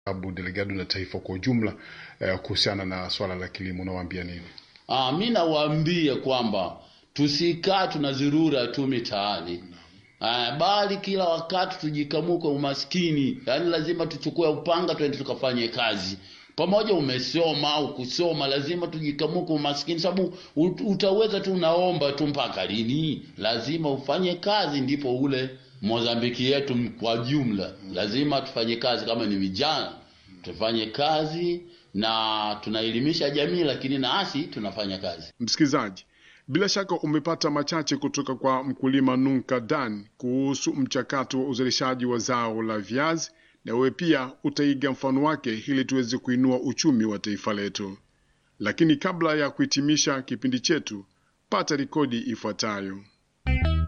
Abu Delegado na taifa kwa ujumla eh, kuhusiana na swala la kilimo, unawaambia nini? Ah, mi nawaambia kwamba tusikaa tunazurura tu mitaani ah, bali kila wakati tujikamuke umaskini. Yaani lazima tuchukue upanga twende tukafanye kazi pamoja. Umesoma au kusoma, lazima tujikamuke umaskini, sababu ut- utaweza tu unaomba tu mpaka lini? Lazima ufanye kazi, ndipo ule Mozambiki yetu kwa jumla, lazima tufanye kazi. Kama ni vijana tufanye kazi na tunaelimisha jamii, lakini nasi tunafanya kazi. Msikilizaji, bila shaka umepata machache kutoka kwa mkulima Nunka Dan kuhusu mchakato wa uzalishaji wa zao la viazi, na wewe pia utaiga mfano wake ili tuweze kuinua uchumi wa taifa letu. Lakini kabla ya kuhitimisha kipindi chetu, pata rekodi ifuatayo.